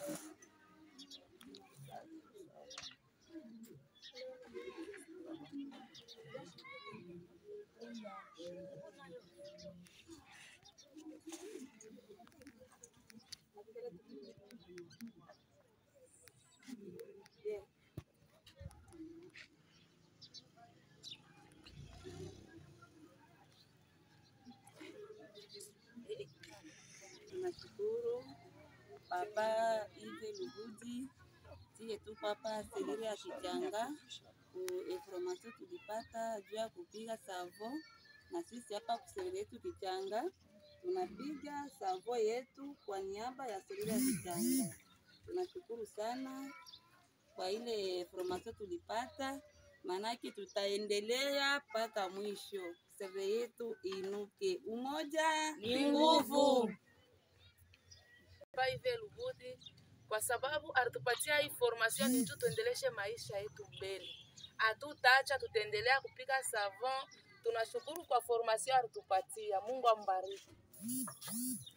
Tunashukuru Papa Ive Lugudi tiye tuko hapa selile ya Kichanga ku information tulipata juu ya kupiga savo, na sisi hapa kuselile yetu Kichanga tunapiga savo yetu kwa niaba ya selile ya Kichanga. Tunashukuru sana kwa ile information tulipata, manake tutaendelea mpaka mwisho. Seve yetu inuke, umoja Ni nguvu. Paive Lugudi kwa sababu alitupatia information ni tu tuendeleshe maisha yetu mbele. Hatutaacha, tutaendelea kupika savon. Tunashukuru kwa formation alitupatia. Mungu ambariki.